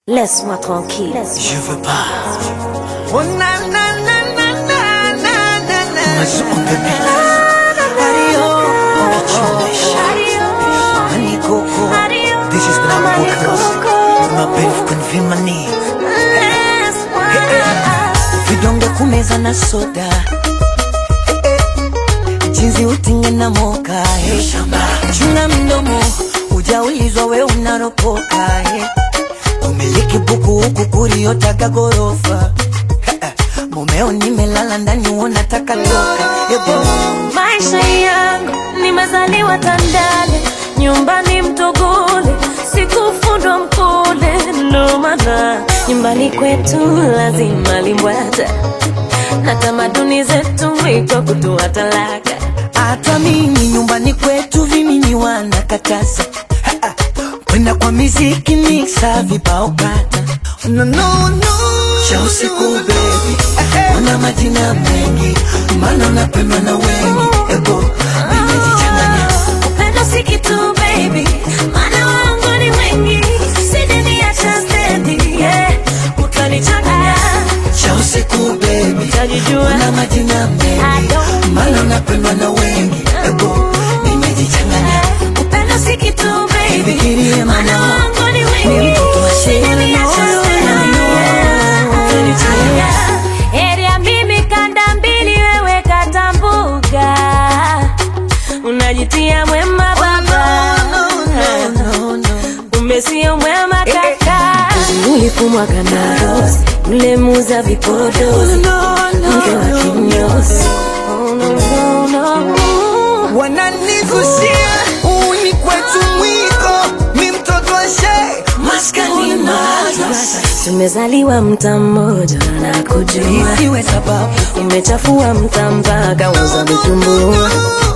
Laisse-moi tranquille. Je veux pas. Oh na na na na na na na na. Mas on the beat. Adio. Adio. Honey Coco. Adio. This is the Honey podcast. Coco. My baby can feel my need. Laisse-moi. Vidonge kumeza na soda. Eh, eh. Jinsi utinge na moka. eh. Chunga mdomo. Ujaulizwa we unaropoka. eh. Umiliki buku huku kuriotaga gorofa. Eh, eh. Mumeo nimelala ndani unataka toka. Ebo. Maisha yangu nimezaliwa Tandale, nyumbani Mtogole, sikufundwa Mkole, ndo maana nyumbani kwetu lazima limbwata na tamaduni zetu iko kutoa talaka. hata mimi nyumbani kwetu vimini wanakataza Ha, ha. kwenda kwa miziki miksa vibao kata no, no, no. cha usiku bebi wana majina mengi mana unapendwa na wengi ebo nimejichanganya Upendo si kitu baby, maana wangu ni wengi, sijaniacha stendi, yeah. Utanichanganya, cha usiku bebi utajijua wana majina I mengi don't mana unapendwa na wengi ebo nimejichanganya Upendo si kitu baby, Fikirie maana mama. wangu ni Ni wengi, mtoto wa shule, sijaniacha no, no, stendi, no, no. yeah. Utanichanganya. Heri ya mimi kanda mbili, wewe kata mbuga, unajitia mwema baba no, no, no. kumbe sio mwema kaka. Ulifumwa kana rose, yule muuza vipodozi, mke wa kinyozi. Oh, no, no, no. wananizushia uni kwetu mwiko mi mtoto wa shee maskani madrasa Tumezaliwa mta mmoja na kujua, isiwe sababu umechafua mta mpaka uza vitumbua.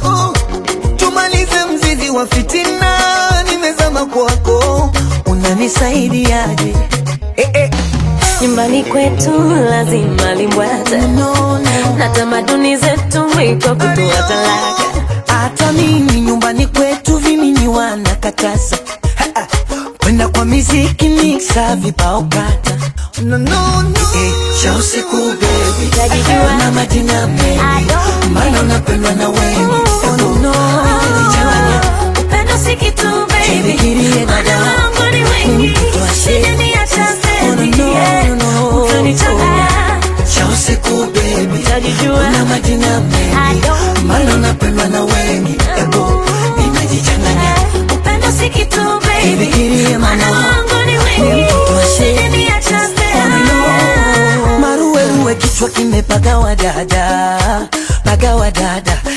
tumalize mzizi wa fitina nimezama kwako unanisaidiaje eh, eh. Nyumbani kwetu lazima limbwata no, no. na tamaduni zetu iko kutoa talaka. hata mimi nyumbani kwetu vimini wanakataza Ha, ha. kwenda kwa miziki miksa vibao kata no, no, no. Eh, cha usiku bebi Utajijua. na majina I mengi don't maana unapendwa na wengi oh, no, no. Nimejichanganya. Upendo si kitu baby, Jifikirie maana dada. wangu ni Ni wengi, mtoto wa shee. sijaniacha stendi, Oh, no, no, yeah. no, no. Utanichanganya, cha usiku bebi utajijua. na majina I mengi don't maana unapendwa na wengi ebo nimejichanganya Upendo si kitu baby, Jifikirie maana mama. wangu ni Ni wengi, mtoto wa shee. sijaniacha stendi, yeah. maruweruwe kichwa kimepagawa dada pagawa dada